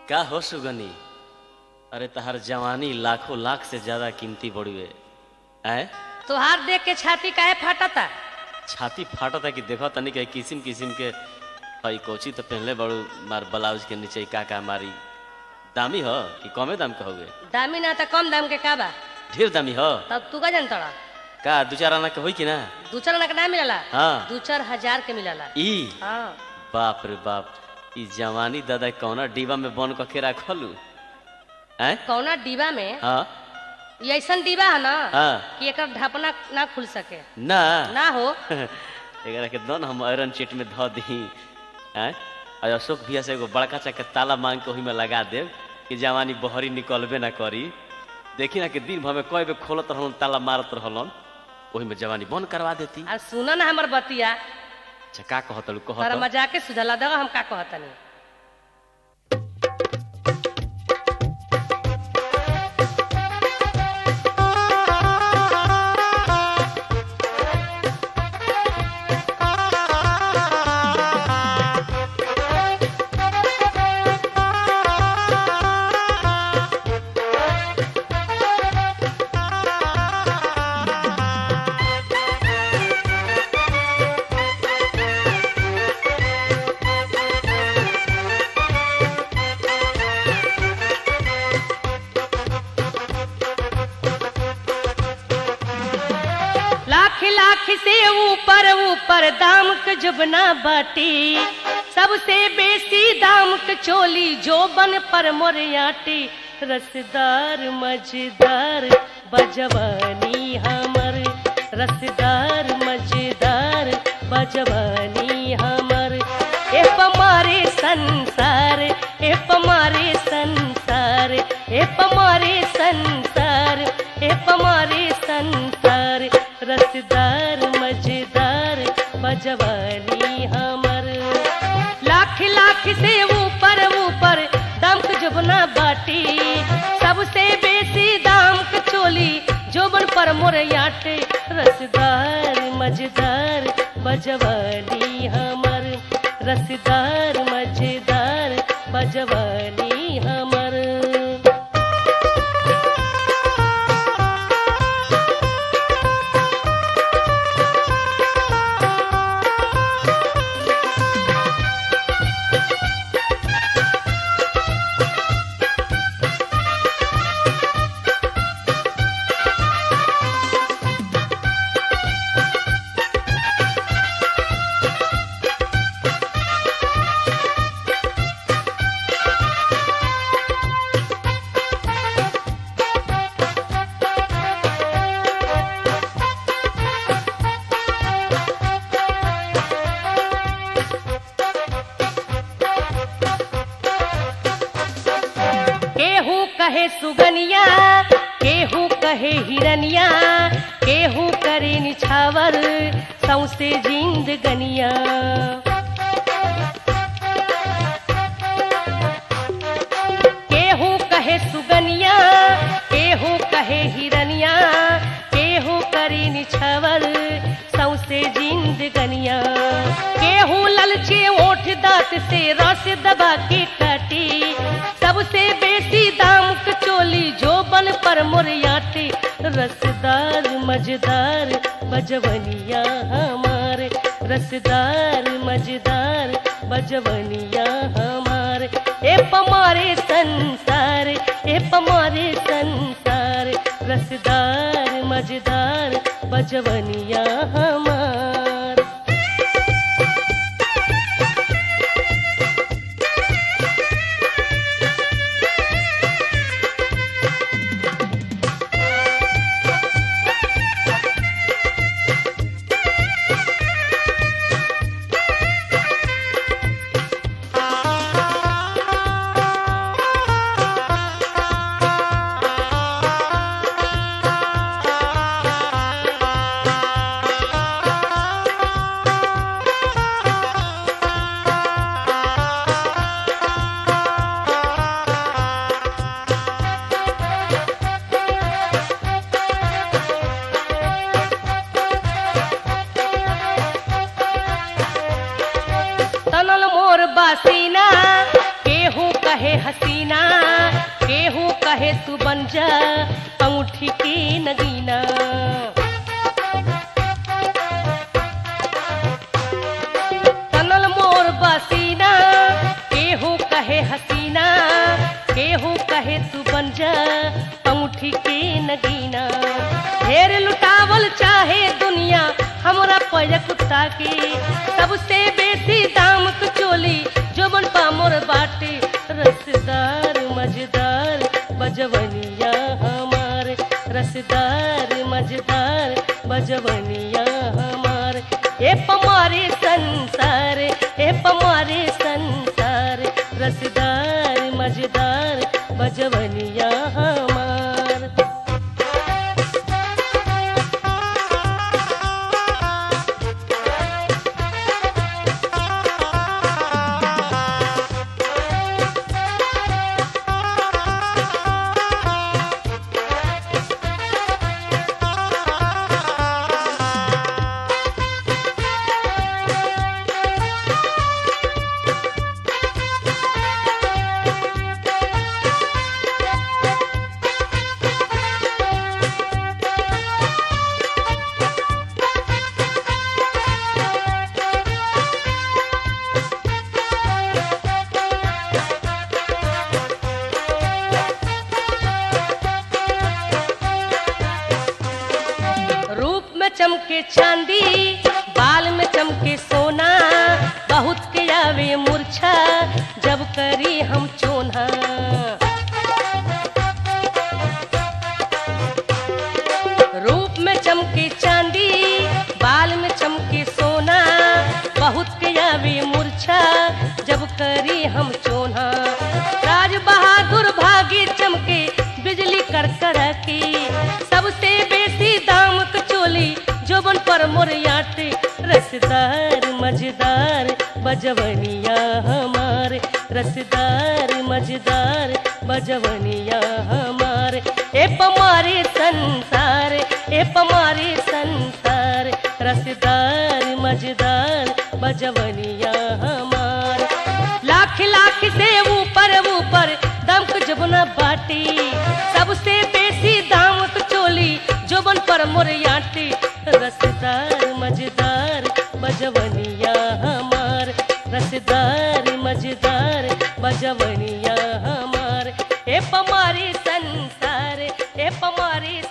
का हो सुगनी अरे तहार जवानी लाखों लाख से ज्यादा कीमती बड़ुए आए तोहार देख के छाती काहे फाटता छाती फाटता कि देखो तनी के किसिम किसिम के हई कोची तो पहनले बड़ू मार ब्लाउज के नीचे का का मारी दामी हो कि कमे दाम के होगे दामी ना त कम दाम के का बा ढेर दामी हो तब तू का जानतड़ा का दू चार आना के होई कि ना दू चार ना ना मिलला हाँ दू चार हजार के मिलला ई हाँ बाप रे बाप ई जवानी दादा कौना डिब्बा में बन के रखलू हैं कौना डिब्बा में हाँ ये ऐसन डिब्बा है ना हाँ कि एकर ढापना ना खुल सके ना ना हो एकरा के दन हम आयरन चीट में धो दी हैं और अशोक भैया से एगो बड़का चा के ताला मांग के ओही में लगा देव कि जवानी बहरी निकलबे ना करी देखी ना कि दिन भर में कई बेर खोलत रहलन ताला मारत रहलन ओही में जवानी बंद करवा देती आ सुना ना हमर बतिया अच्छा का कहतलू तारा कहत मजाक के सुझला दगा हम का कहतनी लाख लाख से ऊपर ऊपर दाम के जुबना बाटी सबसे बेसी दाम के चोली जोबन पर मोरियाटी रसदार मजेदार बजवानी हमर रसदार मजेदार बजवानी हमर ए पमारे संसार ए पमारे संसार ए पमारे संसार ए पमारे संसार रसदार मजेदार बजवानी हमर लाख लाख से ऊपर ऊपर दाम के जबना बाटी सबसे बेसी दाम के चोली जोबन पर मोरयाटे रसदार मजेदार बजवानी हमर रसदार मजेदार बजवानी हमर केहू कहे सुगनिया केहू कहे हिरनिया केहू करे निछावर सौसे जिंदगनिया केहू कहे सुगनिया केहू कहे हिरनिया केहू करे निछावर सौसे जिंदगनिया केहू ललचे ओठ दांत से रस दबा के काटी सबसे बेसी दाम के चोली जोबन पर मोरियाटी रसदार मजेदार बजवनिया हमारे रसदार मजेदार बजवनिया हमारे ए पमारे संसार ए पमारे संसार रसदार मजेदार बजवनिया हमार कहे हसीना केहू कहे तू बन जा अंगूठी की नगीना तनल मोर बसीना केहू कहे हसीना केहू कहे तू बन जा अंगूठी की नगीना ढेर लुटावल चाहे दुनिया हमरा पय कुत्ता की सबसे बेसी दाम क चोली जो मन पामोर बाटे रसदार मजेदार बजवनिया हमार रसदार मजेदार बजवनिया हमार ए पमारे संसार ए पमारे संसार रसदार मजेदार बजवनिया हमार रूप में चमके चांदी बाल में चमके सोना बहुत के आवे मूर्छा जब करी हम चोना रूप में चमके चांदी बाल में चमके सोना बहुत के आवे मूर्छा जब करी हम चोना राज बहादुर भागी चमके बिजली करकर की सबसे बेसी दाम क चोली जोबन पर मोरियाटे रसदार मजेदार बजवनिया हमार रसदार मजेदार बजवनिया हमार ए पमारे संसार ए पमारे संसार रसदार मजेदार बजवनिया हमार लाख लाख से ऊपर ऊपर दमक जबना बाटी सबसे बेसी दाम क चोली जोबन पर मोरियाटी रसदार मजेदार बजवनिया हमार रसदार मजेदार बजवनिया हमार ए पमारी संसार ए पमारी